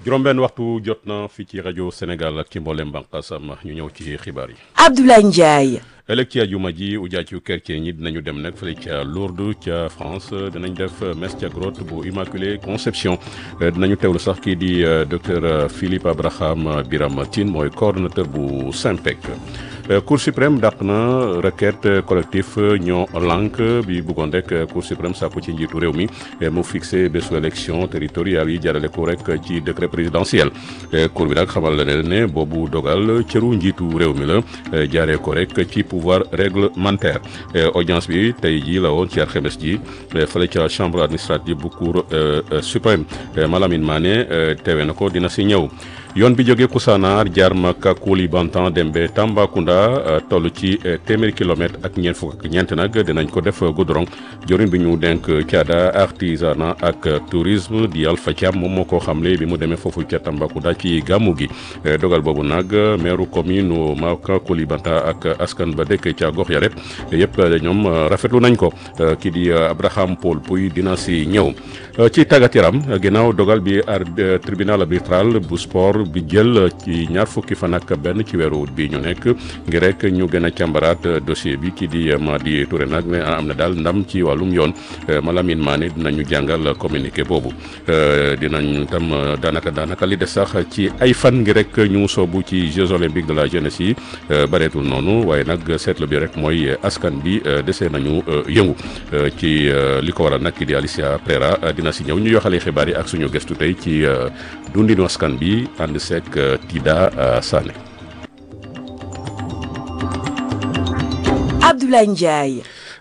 juróom-benn waxtu jot na fii ci rajo Sénégal ak ci mboolem bànqaasam ñu ñëw ci xibaar yi. Abdoulaye Ndiaye. ëllëg ci àjjuma ji ujaaju chrétien ñi dinañu dem nag fële ca Lourdes ca France dinañ def messe ca grotte bu Immaculée Conception dinañu teewlu sax kii di docteur Philippe Abraham Biram Tine mooy coordonnateur bu SYNPEC. Cour suprême dàq na requête collectif ñoo lànk bi bëggoon rek Cour suprême sàkku ci njiitu réew mi mu fixé bésu élection territoriale yi jaarale ko rek ci décret présidentiel cour bi nag xamal la ne boobu dogal cëru njiitu réew mi la jaaree ko rek ci pouvoir réglementaire audience bi tey jii la woon ci alxames ji fële ca chambre administrative bu cour suprême Malamine Mané teewe na ko dina si ñëw yoon bi jógee Koussanar jaar Maka Koulibantang dem ba Tambacounda toll ci téeméeri kilomètre ak ñeent fukk ak ñeent nag dinañ ko def goudron jorin bi ñu denk caada artisanat ak tourisme di Alpha Thiam moom moo ko xamle bi mu demee foofu ca Tambacounda ci gàmmu gi dogal boobu nag maire commune Maka Koulibantang ak askan ba dëkk ca gox ya rek yëpp ñoom rafetlu nañ ko kii di Abraham Paul Pouy dina si ñëw ci tàggat yaram ginnaaw dogal bi tribunal arbitral bu sport bi jël ci ñaar fukki fan ak benn ci weeru ut bi ñu nekk ngir rek ñu gën a càmbaraat dossier bi kii di Madi Touré nag ne am na daal ndam ci wàllum yoon Malamine Mané dinañu jàngal communiqué boobu dinañ tam daanaka daanaka li des sax ci ay fan ngir rek ñu soobu ci Jeux olympiques de la jeunesse yi bareetul noonu waaye nag seetlu bi rek mooy askan bi desee nañu yëngu ci li ko waral nag kii di Alicia Prera dina si ñëw ñu yoxalee xibaar yi ak suñu gëstu tey ci dundinu askan bi ànd seek Tida Sané Abdoulaye Ndiaye.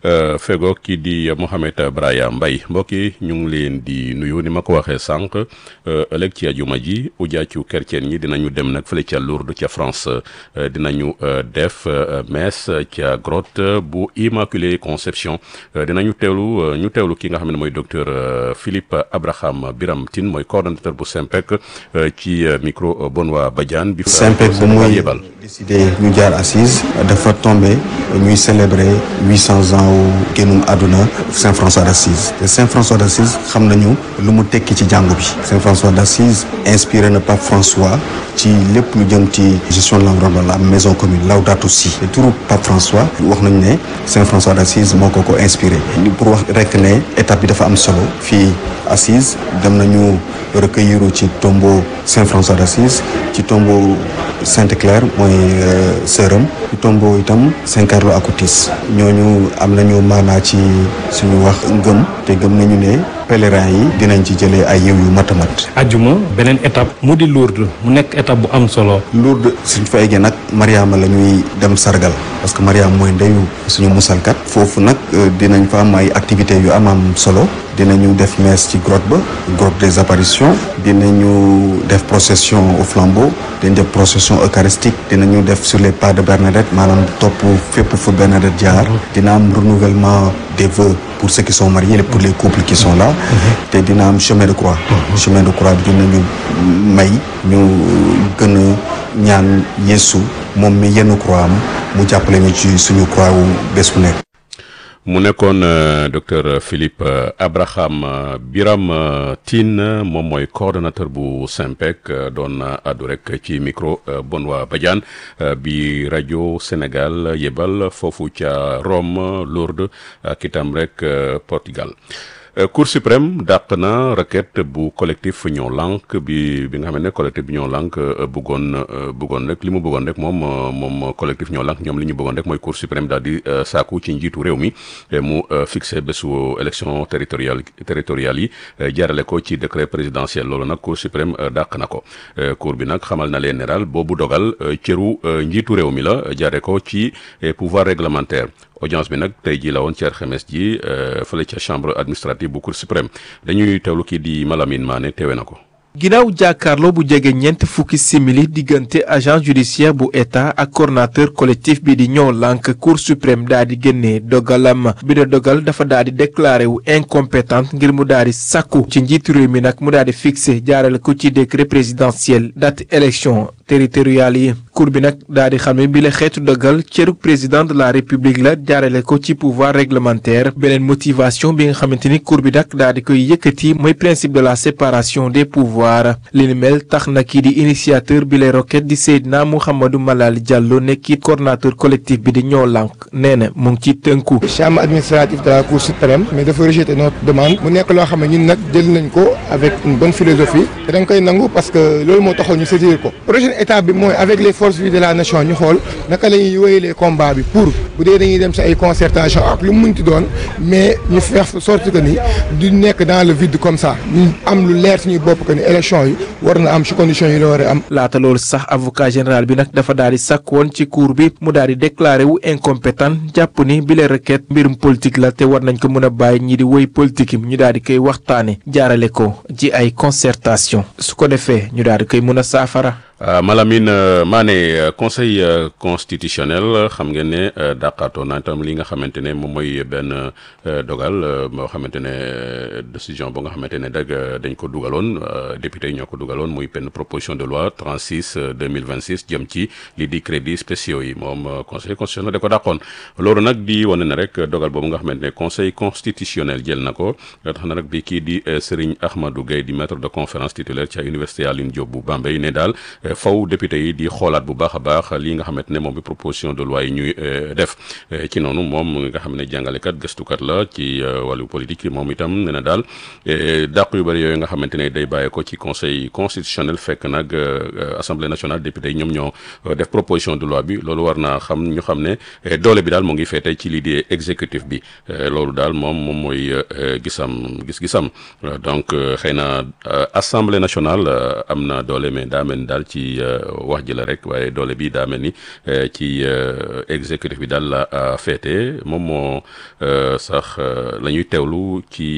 fego kii di Mohamed Braya Mbaye mbokk yi ñu ngi leen di nuyu ni ma ko waxee sànq ëllëg ci ajuma ji ujaacu chrétien ñi dinañu dem nag fële ca Lourdes ca France dinañu def messe ca grotte bu Immaculée Conception dinañu teewlu ñu teewlu ki nga xam ne mooy docteur Philippe Abraham Biram Tine mooy coordonnateur bu SYNPEC ci micro Benoît Badiane bi SYNPEC bu muy yebal décidé ñu jaar assise dafa tombé ñuy célébrer huit cents ans génnum àdduna Saint François d'Assise te Saint François d'Assise xam nañu lu mu tekki ci jàngu bi Saint François d'Assise inspiré na Pape François ci lépp lu jëm ci gestion de l'environnement la maison commune Laudato Si te turu Pape François wax nañu ne Saint François d'Assise moo ko ko inspiré pour wax rek ne étape bi dafa am solo fii Assise dem nañu recueillir ci tombeau Saint François d'Assise ci tombeau Sainte Claire mooy sëram ci tombeau itam Saint Carlo Acutis ñooñu am nañu maanaa ci suñu wax ngëm te gëm nañu ne pèlerins yi dinañ ci jëlee ay yiw yu mat a mat ajuma beneen étape mu di Lourdes mu nekk étape bu am solo Lourdes suñ fa eggee nag Mariama la ñuy dem sargal parce que Mariama mooy ndeyu suñu musalkat foofu nag dinañ fa am ay activités yu am am solo dinañu def messe ci grotte ba grotte des apparitions dinañu def procession au flambeau dinañ def procession eucharistique dinañu def sur les pas de Bernadette maanaam topp fépp fu Bernadette jaar dina am renouvellement des vœux pour ceux qui sont mariés et pour les couples qui sont là te dina am chemin de croix chemin de croix bi dinañu may ñu gën a ñaan Yeesu moom mi yenn croix am mu jàppale ñu ci suñu croix wu bés bu nekk mu nekkoon docteur Philippe Abraham Biram Tine moom mooy coordonnateur bu SYNPEC doon àddu rek ci micro Benoît Badiane bi rajo Sénégal yebal foofu ca Rome Lourdes ak itam rek Portugal. Cour suprême dàq na requête bu collectif ñoo lànk bi bi nga xam ne collectif bi ñoo lànk bëggoon bëggoon rek li mu bëggoon rek moom moom collectif ñoo lànk ñoom li ñu bëggoon rek mooy Cour suprême daal di saaku ci njiitu réew mi mu fixé bésu élection territoriale territoriale yi jaarale ko ci décret présidentiel loolu nag Cour suprême dàq na ko Cour bi nag xamal na leen ne daal boobu dogal cëru njiitu réew mi la jaare ko ci pouvoir réglementaire audience bi nag tey jii la woon ci alxames ji fële ca chambre administrative bu cour suprême dañuy teewlu kii di Malamine Mané teewe na ko. ginnaaw jàkkaarloo bu jege ñeent fukki simili diggante agent judiciaire bu état ak coordonnateur collectif bi di ñoo lànk cour suprême daa di génnee dogalam bi da dogal dafa daa di déclaré wu incompétente ngir mu daa di sàkku ci njiitu réew mi nag mu daa di fixé jaarale ko ci décret présidentiel date élection territoriales yi cour bi nag daal di xam ne bi la xeetu dogal cëruk président de la république la jaarale ko ci pouvoir réglementaire beneen motivation bi nga xamante ni cour bi nag daal di koy yëkkati mooy principe de la séparation des pouvoirs li ni mel tax na kii di initiateur bi lay roquette di Seydina Mouhamadou Malal Diallo nekkit coordonnateur collectif bi di ñoo lànk nee na mu ngi ci tënku. chambre administrative de la cour suprême mais dafa rejeter notre demande mu nekk loo xam ne ñun nag jël nañ ko avec une bonne philosophie te dañ koy nangu parce que loolu moo taxoon ñu saisir ko prochaine étape bi mooy avec les forces vives de la nation ñu xool naka la ñuy wéyalee combat bi pour bu dee dañuy dem si ay concertation ak lu mu munti doon mais ñu faire sorte que ni du nekk dans le vide comme ça ñu am lu leer suñuy bopp que ni élection yi war na am ci conditions yi la war a am. laata loolu sax avocat général bi nag dafa daal di sàkk woon ci cour bi mu daal di déclaré wu incompétent jàpp ni bile requête mbirum politique la te war nañ ko mën a bàyyi ñi di woy politique yi ñu daal di koy waxtaane jaarale ko ci ay concertation su ko defee ñu daal di koy mën a saafara. Uh, Malamine uh, Mané uh, conseil constitutionnel xam ngeen ne dàqaatoo na itam li nga xamante ne moom mooy benn dogal moo xamante ne décision bu nga xamante ne dag dañ ko dugaloon député yi ñoo ko dugaloon muy benn proposition de loi 36 2026 jëm ci li di crédits spéciaux yi moom conseil constitutionnel da ko dàqoon loolu nag di wane ne rek dogal boobu nga xamante ne conseil constitutionnel jël na ko tax na nag bi kii di Serigne Ahmadou Gueye di maître de conférence titulaire ci université Alioune Diop bu Bambey ne daal faw député yi di xoolaat bu baax a baax lii nga xamante ne moom bi proposition de loi yi ñuy def ci noonu moom nga xam ne jàngalekat gëstukat la ci wàllu politique moom itam ne na daal dàq yu bëri yooyu nga xamante ne day bàyyee ko ci conseil constitutionnel fekk nag assemblée nationale député yi ñoom ñoo def proposition de loi bi loolu war naa xam ñu xam ne doole bi daal moo ngi feete ci lii di exécutif bi loolu daal moom moom mooy gisam gis-gisam donc xëy na assemblée nationale am na doole mais daa mel ni daal ci wax ji la rek waaye doole bi daa mel ni ci exécutif bi daal la féete moom moo sax la ñuy teewlu ci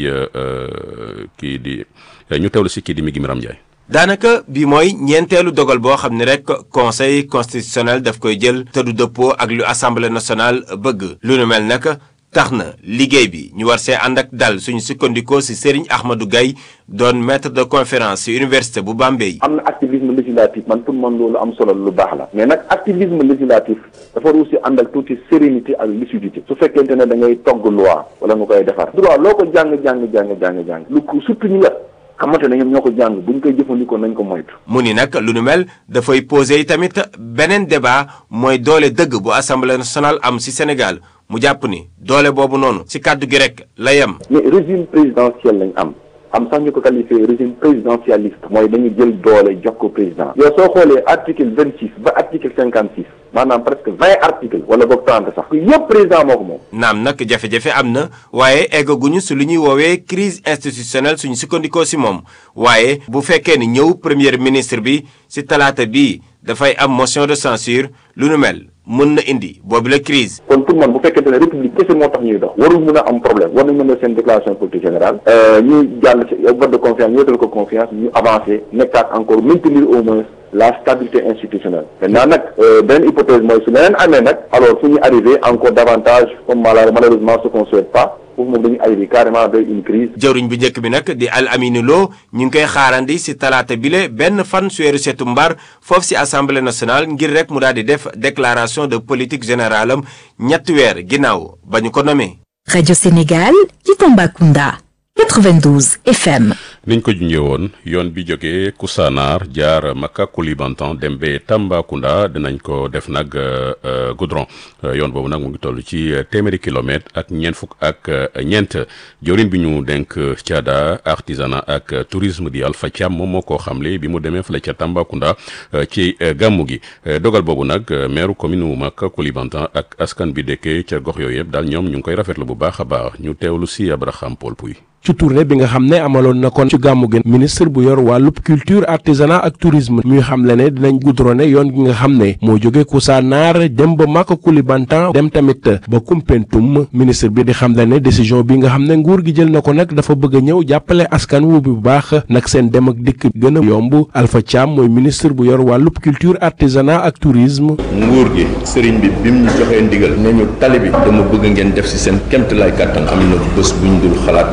kii di ñu teewlu si kii di mi gi Miram Ndiaye daanaka bi mooy ñeenteelu dogal boo xam ne rek conseil constitutionnel daf koy jël te du dëppoo ak lu assemblée nationale bëgg lu nu mel nag tax na liggéey bi ñu war see ànd ak dal suñu sukkandikoo si Serigne Ahmadou Gaye doon maître de conférence ci université bu Bambey. am na activisme législatif man pour man loolu am solo lu baax la mais nag activisme législatif dafa war aussi ànd ak tuuti sérénité ak lucidité su fekkente ne da ngay togg loi wala nga koy defar droit loo ko jàng jàng jàng jàng jàng lu ko surtout ñi nga xamante ne ñoom ñoo ko jàng buñ koy jëfandikoo nañ ko moytu. mu ni nag lu nu mel dafay poser tamit beneen débat mooy doole dëgg bu assemblée nationale am ci Sénégal mu jàpp ni doole boobu noonu ci kàddu gi rek la yem. mais régime présidentiel lañ am am sax ñu ko qualifié régime présidentialiste. mooy dañu jël doole jox ko président. yow soo xoolee article vingt six ba article cinquante six maanaam presque vingt articles wala boog trente sax. yëpp président moo ko moom. naam nag jafe-jafe am na waaye eggaguñu su lu ñuy woowee crise institutionnelle suñu sukkandikoo ci moom waaye bu fekkee ni ñëw premier ministre bi ci talaata bii dafay am motion de censure lu nu mel. mën na indi boobu la crise kon pour man bu fekkente ne république kese moo tax ñuy dox warul mën a am problème war nañ mën a seen déclaration politique générale ñu jàll ci vote de confiance ñu wetal ko confiance ñu avancé nekkaat encore maintenir au moins la stabilité institutionnelle maintenant nag beneen hypothèse mooy su leneen amee nag alors fu ñu arrivé encore davantage comme malheureusement ce qu'on souhaite pas foofu moom dañuy arrivé carrément vers une crise jëwriñ bu njëkk bi nag di Al Amine Lo ñu ngi koy xaarandi ci talaata bile benn fan su weeru setu mbar foofu ci assemblée nationale ngir rek mu daal di def déclaration de politique générale am ñetti weer ginnaaw ba ñu ko nommé. Radio Sénégal ci Tambacounda 92 FM. niñ ko junjee woon yoon bi jógee Koussanar jaar Maka Koulibantang dem ba Tambacounda dinañ ko def nag goudron yoon boobu nag mu ngi toll ci téeméeri kilomètre ak ñeent fukk ak ñeent jawriñ bi ñu denk caada artisanat ak tourisme di Alpha Thiam moom moo koo xamle bi mu demee fële ca Tambacounda ci gàmmu gi dogal boobu nag maire commune wu Maka Koulibantang ak askan bi dëkkee ca gox yooyu yëpp daal ñoom ñu ngi koy rafetlu bu baax a baax ñu teewlu si Abraham Paul Pouy ci tournée bi nga xam ne amaloon na kon ci gàmmu gi ministre bu yor wàllub culture artisanat ak tourisme muy xam le ne dinañ goudronné yoon gi nga xam ne moo jóge Koussanar dem ba Maka Koulibantang dem tamit ba Koumpentoum ministre bi di xam le ne décision bi nga xam ne nguur gi jël na ko nag dafa bëgg a ñëw jàppale askan wu bu baax nag seen dem ak dikk gën a yomb Alpha Thiam mooy ministre bu yor wàllub culture artisanat ak tourisme. nguur gi sëriñ bi bim ñu joxee ndigal ne ñu tali bi dama bëgg ngeen def ci seen kemt lay kàttan am na bés buñ dul xalaat tali bi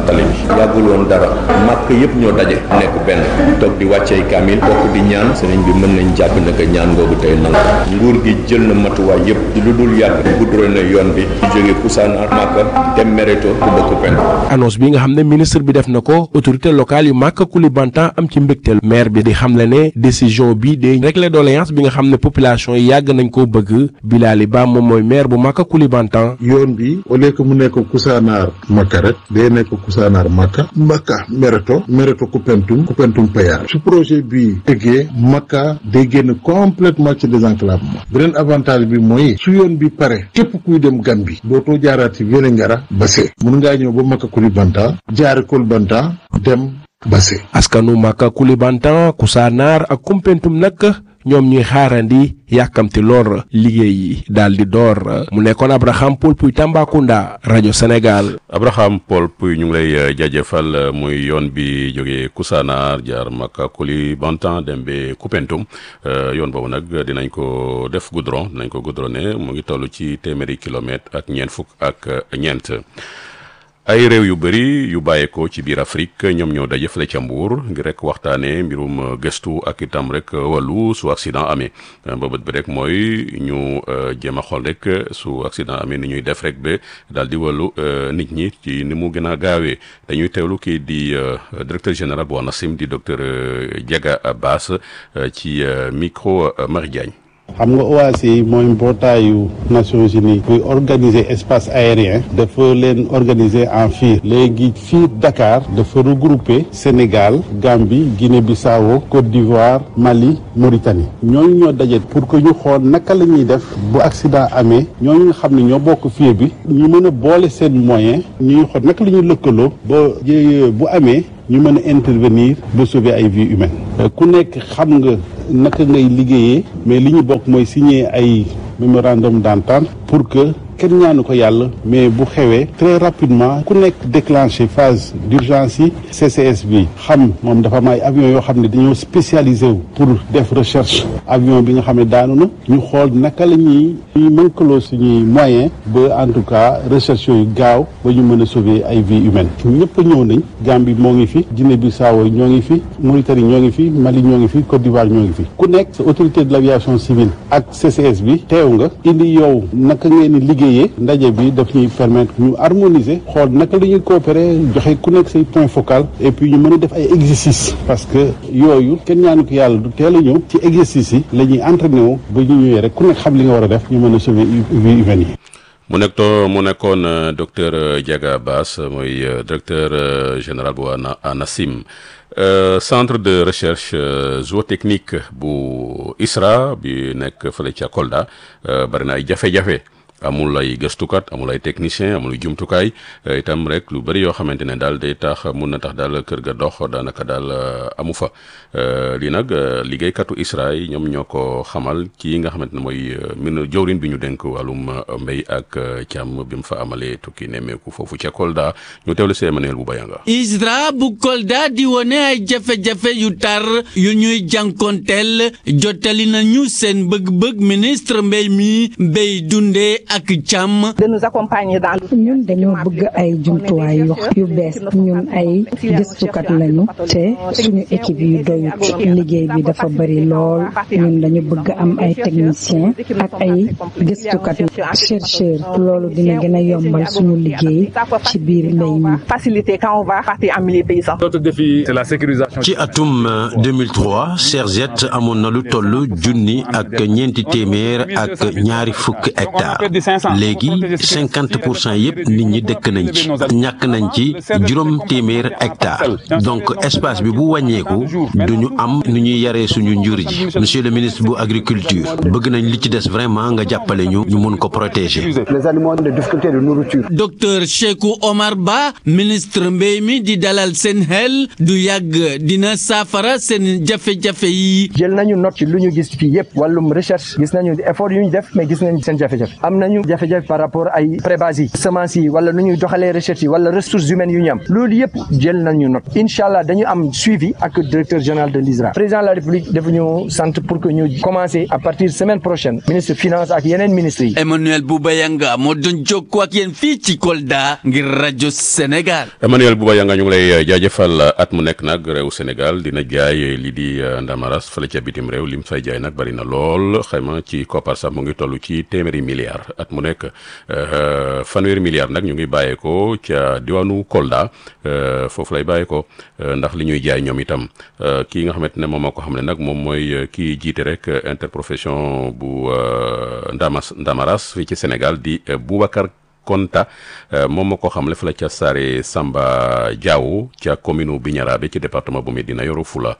yàggul woon dara màkk yëpp ñoo daje nekk benn toog di wàccee kaamil bokk di ñaan sëriñ bi mën nañ jàpp ne que ñaan googu tey nangu nguur gi jël na matuwaay yëpp lu dul yàgg guddure na yoon bi di jóge Koussanar Màkka dem Mereto ku bokk penn annonce bi nga xam ne ministre bi def na ko autorité locale yu Màkka Koulibantang am ci mbégteel maire bi di xamle ne décision bi day régler doléance bi nga xam ne population yi yàgg nañ koo bëgg Bilali Ba moom mooy maire bu Màkka Koulibantang yoon bi au lieu que mu nekk Koussanar Makka rek day nekk Koussanar Makka Makka Mereto Mereto Koupentoum Koupentoum Payar su projet bi eggee Makka day génn complètement ci désenclavement beneen avantage bi mooy su yoon bi pare képp kuy dem Gambie dootoo jaaraat ci Vélingara Basse mun ngaa ñëw ba Makka Koulibantang jaare Koulibantang dem Basse askanu Màkka Koulibantang Koussanar ak Koumpentoum nag ñoom ñuy xaarandi yàkkamti lool liggéey yi daal di door mu nekkoon Abraham Paul Puy Tambacounda rajo Sénégal. Abraham Paul Puy ñu ngi lay jaajëfal muy yoon bi jógee Koussanar jaar Maka Koulibantang dem ba Koupentoum yoon boobu nag dinañ ko def goudron dinañ ko goudronné mu ngi toll ci téeméeri kilomètre ak ñeent fukk ak ñeent. ay réew yu bëri yu bàyyeekoo ci biir Afrique ñoom ñoo daje fële ca Mbuur ngir rek waxtaanee mbirum gëstu ak itam rek wàllu su accident amee mbëbët bi rek mooy ñu jéem a xool rek su accident amee ni ñuy def rek ba daal di wàllu nit ñi ci ni mu gën a gaawee dañuy teewlu kii di directeur général bu ANACIM di docteur Diaga Bass ci micro Marie Diagne. xam nga OACI mooy mbootaayu Nations Unies buy organiser espace aérien dafa leen organiser en fiir léegi fiir Dakar dafa regrouper Sénégal Gambie Guinée-Bissau Côte d'Ivoire Mali Mauritanie ñooñu ñoo daje pour que ñu xool naka la ñuy def bu accident amee ñooñu nga xam ne ñoo bokk fiir bi ñu mën a boole seen moyen ñuy xool naka la ñuy lëkkaloo ba bu amee ñu mën a intervenir ba sauver ay vies humaines ku nekk xam nga naka ngay liggéeyee mais li ñu bokk mooy signer ay mémorandum d'entente pour que kenn ñaanu ko yàlla mais bu xewee très rapidement ku nekk déclenché phase d'urgence yi CCS bi xam moom dafa am ay avion yoo xam ne dañoo spécialisé wu pour def recherche avion bi nga xam ne daanu na ñu xool naka la ñuy ñuy mënkaloo suñuy moyen ba en tout cas recherche yooyu gaaw ba ñu mën a sauver ay vies humaines ñëpp ñëw nañ Gambie moo ngi fi Guinée-Bissau ñoo ngi fi Mauritanie ñoo ngi fi Mali ñoo ngi fi Côte d'Ivoire ñoo ngi fi ku nekk sa autorité de l'aviation civile ak CCS bi teew nga indi yow naka ngeen di liggéeyee ndaje bi daf ñuy permettre ñu harmoniser xool naka la ñuy coopérer joxe ku nekk say point focal et puis ñu mën a def ay exercices parce que yooyu kenn ñaanu ko yàlla du teel a ñëw ci exercices yi la ñuy entraîné wu ba ñu ñëwee rek ku nekk xam li nga war a def ñu mën a sauver vie humaine yi. mu nekk to mu nekkoon docteur Diaga Bass mooy directeur général bu ANACIM centre de recherche zootechnique bu ISRA bi nekk fële ca Kolda bari na ay jafe-jafe. amul ay gëstukat amul ay technicien amul jumtukaay itam rek lu bëri yoo xamante ne daal day tax mun na tax daal kër ga dox daanaka daal amu fa lii nag liggéeykatu ISRA yi ñoom ñoo ko xamal ci nga xamante ne mooy min jawrin bi ñu dénk wàllum mbéy ak càmm bi mu fa amalee tukki nemmeeku foofu ca Kolda ñu teewlu see Emmanuel bu bayanga ISRA bu Kolda di wone ay jafe-jafe yu tar yu ñuy jànkonteel jottali nañu seen bëgg-bëgg ministre mbéy mi mbéy dundee ak càmm. de nous accompagner dans ñun dañoo bëgg ay jumtuwaay yu yu bees ñun ay gëstukat lañu te suñu équipe yu doyut liggéey bi dafa bari lool ñun dañu bëgg am ay technicien ak ay gëstukat chercheur loolu dina gën a yombal suñu liggéey ci biir mbéy mi. faciliter quand on va partir en milieu paysan. Notre défi c'est la sécurisation. ci atum 2003 Serget amoon na lu toll junni ak ñeenti téeméer ak ñaari fukk hectares. léegi cinquante pour cent yëpp nit ñi dëkk nañ ci ñàkk nañ ci juróom téeméer hectare donc espace bi bu wàññeeku duñu am nu ñuy yaree suñu njur ji monsieur le ministre bu agriculture bëgg nañ li ci des vraiment nga jàppale ñu ñu mun ko protéger. les aliments de difficulté de nourriture. docteur Cheikhou Omar Ba ministre mbéy mi di dalal seen xel du yàgg dina saafara seen jafe-jafe yi. jël nañu note ci lu ñu gis fii yëpp wàllum recherche gis nañu effort yu ñu def mais gis nañ seen jafe-jafe am nañu jafe-jafe par rapport ay prébase yi semence yi wala nu ñuy doxalee recherche yi wala ressources humaines yu ñu am loolu yëpp jël nañu note incha allah dañu am suivi ak directeur général de l'ISRA président de la république dafa ñu sant pour que ñu commencer à partir semaine prochaine ministre finance ak yeneen ministres yi Emmanuel Boubayanga moo doon jokkoo ak yéen fii ci Kolda ngir rajo Sénégal. Emmanuel Bouba Yanga ñu ngi lay jaajëfal at mu nekk nag réew Sénégal dina jaay lii di ndamaras fële ca bitim réew lim fay jaay nag bari na lool xayma ci koppar sax mu ngi toll ci téeméeri milliards at mu nekk fanweeri milliards nag ñu ngi bàyyeekoo ca diwaanu Kolda foofu lay bàyyeekoo ndax li ñuy jaay ñoom itam kii nga xamante ne moom moo ko xam ne nag moom mooy kii jiite rek interprofession bu ndamas ndamaras fii ci Sénégal di Boubacar Konta moom moo ko xamle fa la ca Saare Samba Diaw ca commune Bignarabe ci département bu Médina Yoro Fula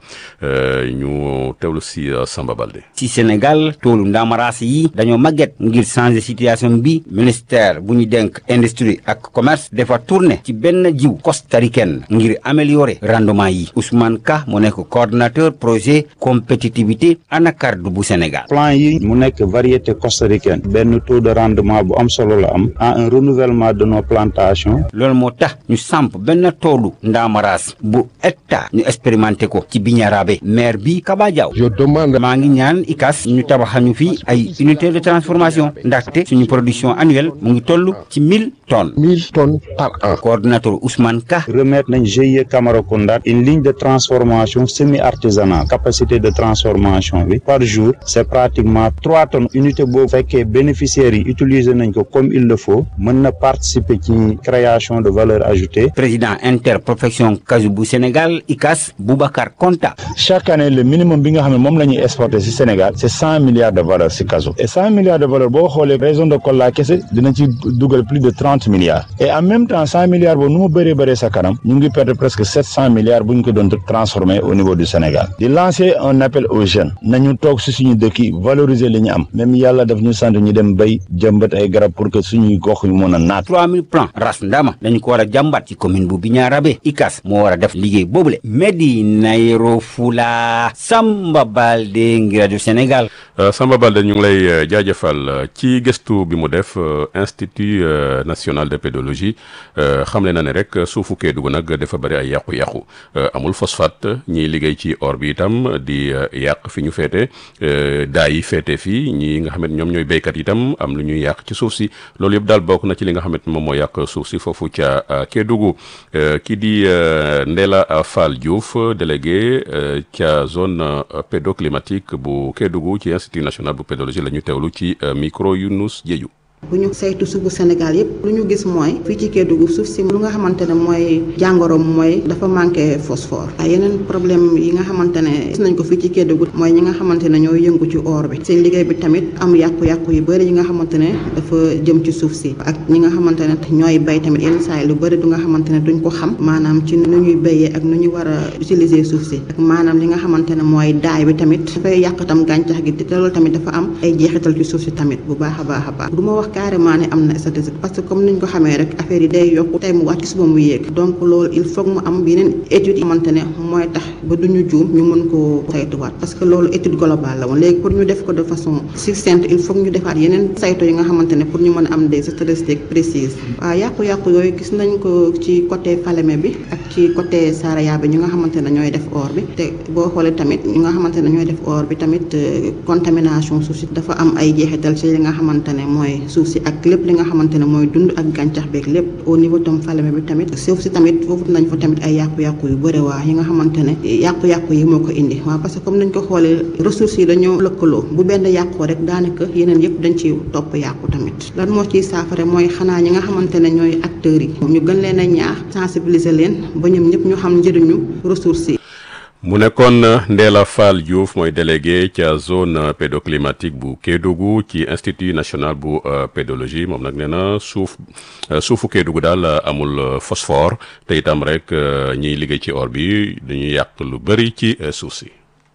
ñu teewlu si Samba Balde. ci Sénégal toolu ndaamaraas yi dañoo màgget ngir changer situation bi ministère bu ñu denk industrie ak commerce dafa tourné ci benn jiw costaricaine ngir améliorer rendement yi Ousmane Ka mu nekk coordonnateur projet compétitivité anacarde bu Sénégal. plan yi mu nekk variété costaricaine benn taux de rendement bu am solo la am en renouvellement de nos plantations. loolu moo tax ñu samp benn toolu ndaamaraas bu hectare ñu expérimenté ko ci Bignarabe maire bi Kaba Diaw. je demande. maa ngi ñaan ICAS ñu tabaxañu fi ay unité de transformation ndaxte suñu production annuelle mu ngi toll ci mille tonnes. mille tonnes par an. coordonnateur Ousmane Ka. remettre nañ GIE Camaracounda une ligne de transformation semi artisanale capacité de transformation bi par jour c' est pratiquement trois tonnes unité boobu fekkee bénéficiaires yi utiliser nañ ko comme il le faut. mën na participer ci création de valeur ajoutée. président interprofession Kaju bu Sénégal ICAS Boubacar Konta. chaque année le minimum bi nga xam ne moom la ñuy exporter ci Sénégal c' est cent milliards de valeur ci Kaju. et cent milliards de valeur boo xoolee région de Kolda kese dina ci dugal plus de trente milliards. et en même temps cent milliards boobu nu mu bëree bëree sa kanam ñu ngi perdre presque sept cent milliards bu ñu ko doon transformer au niveau du Sénégal. di lancer un appel aux jeunes nañu toog ci suñu dëkk yi valoriser li ñu am même yàlla daf ñu sant ñu dem bay jëmbat ay garab pour que suñuy gox yu mën a naat. 3000 plans ras ndama dañu ko war a jàmbat ci commune bu Bignarabe ICAS moo war a def liggéey boobule Medina Yoro Fula Samba Balde ngir rajo Sénégal. Samba Balde ñu ngi lay jaajëfal ci gëstu bi mu def institut national de pédologie xamle na ne rek suufu Kédougou nag dafa bëri ay yàqu-yàqu amul phosphate ñiy liggéey ci or bi itam di yàq fi ñu féete daa yi féete fii ñi nga xam ne ñoom ñooy béykat itam am lu ñuy yàq ci suuf si loolu yëpp daal bokk na ci li nga xamante moom moo yàq suuf si foofu ca Kédougou kii di Ndella Fall Diouf délégué ca zone pédoclimatique bu Kédougou ci institut national bu pédologie la ñu teewlu ci micro Younous Diédhiou bu ñu saytu suufu Sénégal yépp lu ñu gis mooy fii ci Kédougou suuf si lu nga xamante ne mooy jàngoro mooy dafa manqué phosphore ay yeneen problème yi nga xamante ne gis nañ ko fii ci Kédougou mooy ñi nga xamante ne ñoo yëngu ci or bi seen liggéey bi tamit am yàqu-yàqu yu bëri yi nga xamante ne dafa jëm ci suuf si ak ñi nga xamante ne ñooy bay tamit yenn saa yi lu bëri du nga xamante ne duñ ko xam maanaam ci nu ñuy béyee ak nu ñu war a utiliser suuf si ak maanaam li nga xamante ne mooy daay bi tamit dafay yàq tam gàncax gi te loolu tamit dafa am ay jeexital ci suuf si tamit bu baax a baax a baax du ma wax carrément ne am na statistique parce que comme niñ ko xamee rek affaire yi day yokku tey mu wàcc suba mu yéeg donc loolu il faut mu am yeneen études yi xamante ne mooy tax ba duñu juum ñu mën koo saytuwaat parce que loolu étude globale la woon léegi pour ñu def ko de façon succincte il faut ñu defaat yeneen saytu yi nga xamante ne pour ñu mën a am des statistiques précises waaw yàqu-yàqu yooyu gis nañ ko ci côté Falémé bi ak ci côté Saraya bi ñu nga xamante ne ñooy def or bi te boo xoolee tamit ñu nga xamante ne ñooy def or bi tamit contamination suuf si dafa am ay jeexital ci li nga xamante ne mooy suuf si ak lépp li nga xamante ne mooy dund ak gàncax beeg lépp au niveau tam Falémé bi tamit suuf si tamit foofu nañ fa tamit ay yàqu-yàqu yu bëri waa yi nga xamante ne yàqu-yàqu yi moo ko indi waaw parce que comme nañ ko xoolee ressources yi dañoo lëkkaloo bu benn yàqoo rek daanaka yeneen yëpp dañ ci topp yàqu tamit lan moo ciy saafara mooy xanaa ñi nga xamante ne ñooy acteurs yi ñu gën leen a ñaax sensibiliser leen ba ñoom ñëpp ñu xam njëriñu ressources yi mu nekkoon Ndella Fall Diouf mooy délégué ca zone pédoclimatique bu Kédougou ci institut national bu pédologie moom nag nee na suuf suufu Kédougou daal amul phosphore te itam rek ñiy liggéey ci or bi dañuy yàq lu bëri ci suuf si.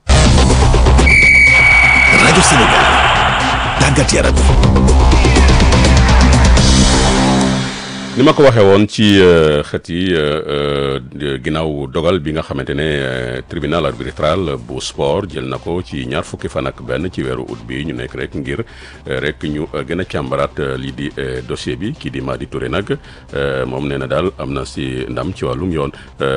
rajo Sénégal tàggat yaram. ni ma ko waxee woon ci xët yi ginnaaw dogal bi nga xamante ne tribunal arbitral bu sport jël na ko ci ñaar fukki fan ak benn ci weeru août bi ñu nekk rek ngir rek ñu gën a càmbaraat lii di dossier bi kii di Madi Touré nag moom nee na daal am na si ndam ci wàllum yoon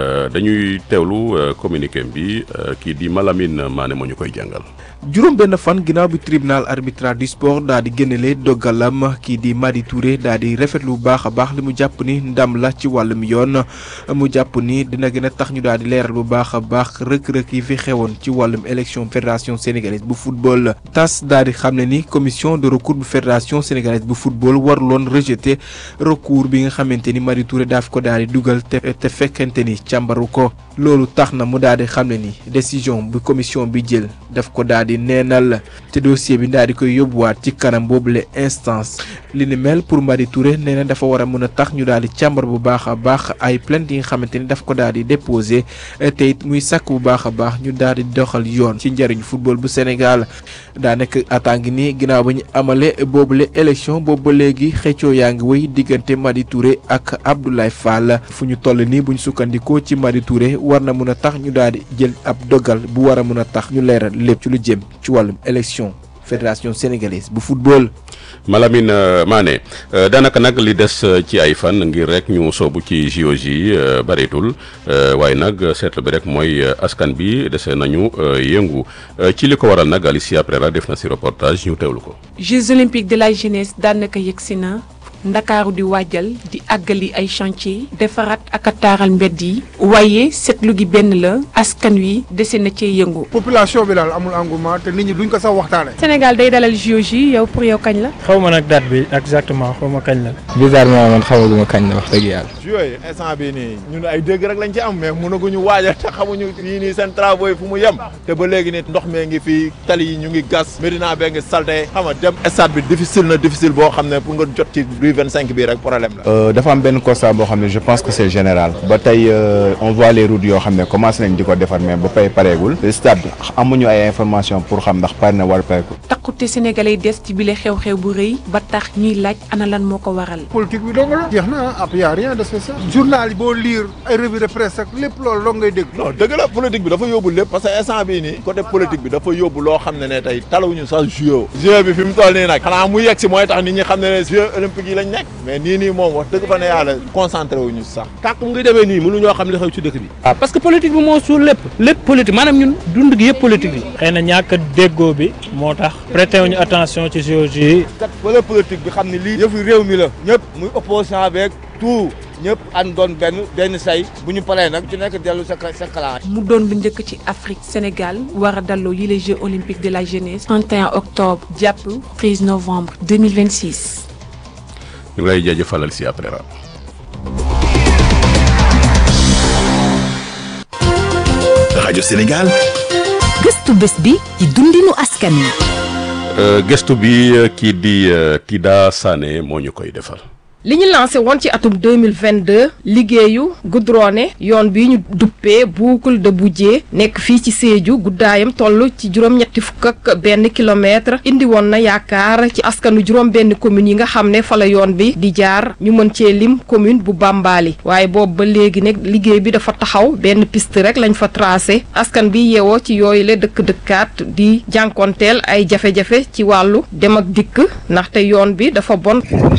dañuy teewlu communiqué bi kii di Malamine Mané moo ñu koy jàngal. juróom benn fan ginnaaw bi tribunal arbitral du sport daa di génnele dogalam kii di Madi Touré daa di rafetlu bu baax a baax li mu jàpp ni ndam la ci wàllum yoon mu jàpp ni dina gën a tax ñu daal di leeral bu baax a baax rëkk-rëkk yi fi xewoon ci wàllum élection fédération sénégalaise bu football tas daal di xam ne ni commission de recours bu fédération sénégalaise bu football waruloon rejeter recours bi nga xamante ni Madi Touré daaf ko daal di dugal te te fekkente ni càmbaru ko loolu tax na mu daal di xam ne ni décision bu commission bi jël daf ko daal di neenal te dossier bi daal di koy yóbbuwaat ci kanam boobule instance li ni mel pour Madi Touré nee na dafa war a mën a tax ñu daal di càmbar bu baax a baax ay plainte yi nga xamante ni daf ko daal di déposé te it muy sàkk bu baax a baax ñu daal di doxal yoon ci njëriñu football bu Sénégal daa nekk attaque nii ginnaaw ba ñu amale boobule élection boobu ba léegi xëccoo yaa ngi wéy diggante Madi Touré ak Abdoulaye Fall fu ñu toll nii bu ñu sukkandikoo ci Madi Touré war na mën a tax ñu daal di jël ab dogal bu war a mën a tax ñu leeral lépp ci lu jëm ci wàllum élection fédération sénégalaise bu football. Malamine Mané daanaka nag li des ci ay fan ngir rek ñu soobu ci JOJ bareetul waaye nag seetlu bi rek mooy askan bi dese nañu yëngu ci li ko waral nag Alicia Prera def na si reportage ñu teewlu ko. Jeux olympiques de la jeunesse daanaka yegsi na. ndakaaru di waajal di àggali ay chantier defaraat ak a taaral mbedd yi waaye seetlu gi benn la askan wi dese na cee yëngu. population bi daal amul engouement te nit ñi duñ ko sax waxtaane Sénégal day dalal JOJ yow pour yow kañ la. xaw ma nag date bi exactement xaw ma kañ la. bizarrement man xamaguma kañ la wax dëgg yàlla. yooyu instant bi nii ñun ay dégg rek lañ ci am mais mënaguñu waajal te xamuñu yii nii seen travaux yi fu mu yem te ba léegi nit ndox mee ngi fii tali yi ñu ngi gas Médina bee ngi salte xam nga dem stade bi difficile na difficile boo xam ne pour nga jot ci rue 25 bi rek problème la. dafa am benn constat boo xam ne je pense que c'est général ba tey on voit les routes yoo xam ne commencé nañ di ko defar mais ba pay pareegul stade amuñu ay information pour xam ndax pare na war pareegul. takkute sénégalais des ci bile xew-xew bu rëy ba tax ñuy laaj ana lan moo ko waral. politique bi dong la jeex na ab y a rien de spécial. journal yi boo lire ay revue de presse ak lépp loolu dong ngay dégg. non dëgg la politique bi dafa yóbbu lépp parce que instant bii nii côté politique bi dafa yóbbu loo xam ne ne tey talawuñu sax jeu. jeu bi fi mu toll nii nag xanaa mu yegg si mooy tax nit ñi xam ne ne jeux olympiques yi lañ nekk mais nii nii moom wax dëgg fa ne yàlla concentré wuñu sax. tànk mu ngi demee nii mënuñoo xam li xew ci dëkk bi. waaw parce que politique bi moo suul lépp lépp politique maanaam ñun dund gi yëpp politique bi. xëy na ñàkk déggoo bi moo tax prêté wuñu attention ci JOJ yi. kat wala politique bi xam ne lii yëfu réew mi la ñëpp muy opposant beeg tout ñëpp ànd doon benn benn say bu ñu paree nag ci nekk dellu sa sa kala mu doon lu njëkk ci Afrique Sénégal war a dalloo yi les Jeux olympiques de la jeunesse 31 octobre jàpp 13 novembre 2026. ñu ngi lay jaajëfalal si après ra rajo Sénégal. gëstu bés bi ci dundinu askan wi. gëstu bi kii di Tida Sané moo ñu koy defal. li ñu lancé woon ci atum 2022 liggéeyu goudronné yoon bi ñu duppee boucle de Boudié nekk fii ci Sédhiou guddaayam toll ci juróom-ñetti fukk ak benn kilomètre indi woon na yaakaar ci askanu juróom benn commune yi nga xam ne fa la yoon bi di jaar ñu mën cee lim commune bu Bambali waaye boobu ba léegi nag liggéey bi dafa taxaw benn piste rek lañ fa tracé askan bi yeewoo ci yooyu la dëkk-dëkkaat di jànkonteel ay jafe-jafe ci wàllu dem ak dikk ndaxte yoon bi dafa bon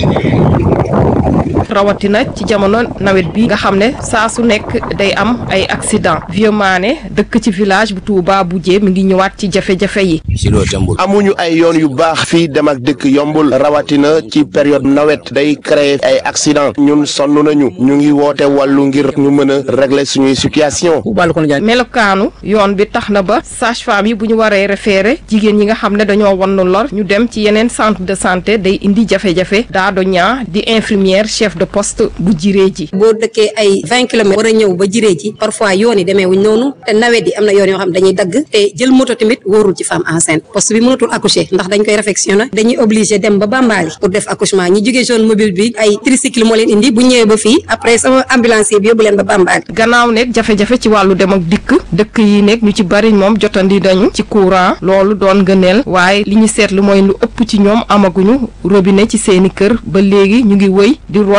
rawatina ci jamono nawet bi nga xam ne saa su nekk day am ay accident Vieux Mané dëkk ci village bu Touba Boudié mi ngi ñëwaat ci jafe-jafe yi amuñu ay yoon yu baax fii dem ak dëkk yombul rawatina ci période nawet day créer ay accident ñun sonn nañu ñu ngi woote wàllu ngir ñu mën a régler suñuy situation melokaanu yoon bi tax na ba sage-femme yi bu ñu waree référé jigéen ñi nga xam ne dañoo wann lor ñu dem ci yeneen centre de santé day indi jafe-jafe daa do ñaa di infirmière chef de poste bu jiree ji boo dëkkee ay vingt kilomètres war a ñëw ba jiree ji parfois yoon yi demee wuñ noonu te nawet yi am na yoon yoo xam dañuy dagg te jël moto tamit wóorul ci femme enceinte poste bi mënatul accoucher ndax dañ koy réfectionné dañuy obligé dem ba Bambali pour def accouchement ñi jógee zone mobile bi ay tricycle moo leen indi bu ñëwee ba fii après sama ambulancier bi yóbbu leen ba Bambali gannaaw nekk jafe-jafe ci wàllu dem ak dikk dëkk yi nekk ñu ci bari moom jotandi dañu ci courant loolu doon gëneel waaye li ñu seetlu mooy lu ëpp ci ñoom amaguñu robinet ci seeni kër ba léegi ñu ngi wëy di root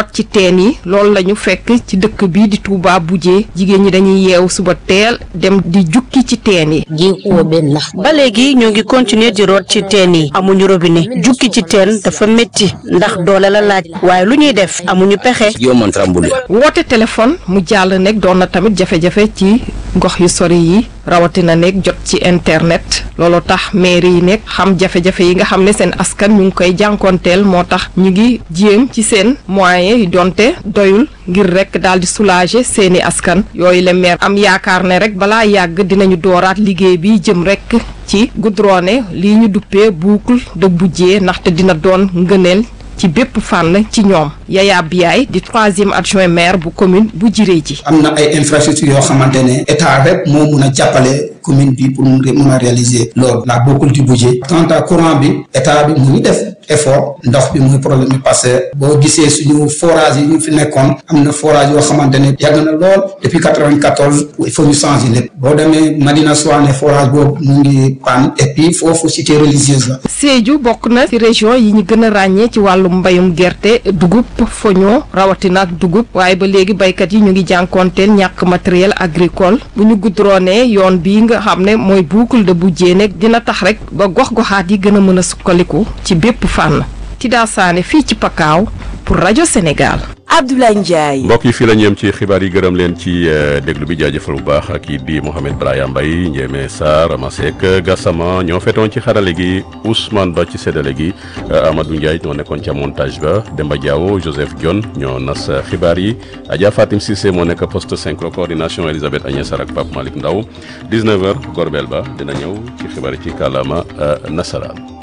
root ci teen yi loolu la ñu fekk ci dëkk bi di Touba Boujé jigéen ñi dañuy yeewu suba teel dem di jukki ci teen yi. ba léegi ñoo ngi continuer di root ci teen yi amuñu robinet jukki ci teen dafa métti ndax doole la laaj waaye lu ñuy def amuñu pexe. woote téléphone mu jàll nekk doon na tamit jafe-jafe ci gox yu sori yi rawatina nekk jot ci internet loolu tax mairie yi nekk xam jafe-jafe yi nga xam ne seen askan ñu ngi koy jànkoonteel moo tax ñu ngi jéem ci seen moyens yi donte doyul ngir rek daal di soulager seeni askan yooyu la maire am yaakaar ne rek balaa yàgg dinañu dooraat liggéey bi jëm rek ci goudronné lii ñu duppee boucle de Boudjé ndaxte dina doon ngëneel ci bépp fànn ci ñoom Yaya Biaye di troisième adjoint maire bu commune bu Jiré ji am na ay infrastructures yoo xamante ne état rek moo mun a jàppale commune bi pour mu mun a réaliser loolu la boucle du budget quant à courant bi état bi mu ngi def effort ndox bi muy problème bi parce que boo gisee suñu forage yi ñu fi nekkoon am na forage yoo xamante ne yàgg na lool depuis quatre-vingt-quatorze il faut ñu changer lépp boo demee Madina Souane forage boobu mu ngi panne et puis foofu cité religieuse la. Sédhiou bokk na ci région yi ñu gën a ràññee ci wàllu mbayum gerte dugub foño rawatina ak dugub waaye ba léegi baykat yi ñu ngi jànkoonteel ñàkk matériel agricole bu ñu goudronné yoon bii nga xam ne mooy boucle de Boudjé nekk dina tax rek ba gox-goxaat yi gën a mën a sukkaliku ci bépp fànn Tida Sané fii ci Pakaaw pour rajo Sénégal. Abdoulaye Ndiaye. mbokk yi fii la ñu yem ci xibaar yi gërëm leen ci déglu bi jaajëfal bu baax ak kii di Mohamed Brahima Mbaye Ndiémé Sarr Ramasek Gassama ñoo fetoon ci xarale gi Ousmane Ba ci séddale gi Amadou Ndiaye ñoo nekkoon ca montage ba Demba Diawo Joseph Dione ñoo nas xibaar yi Adja Fatim Cissé moo nekk poste 5 coordination Elisabeth Agnès Sarr ak Pape Malick Ndaw 19h Gorbel Ba dina ñëw ci xibaar yi ci kàllaama nasaraan.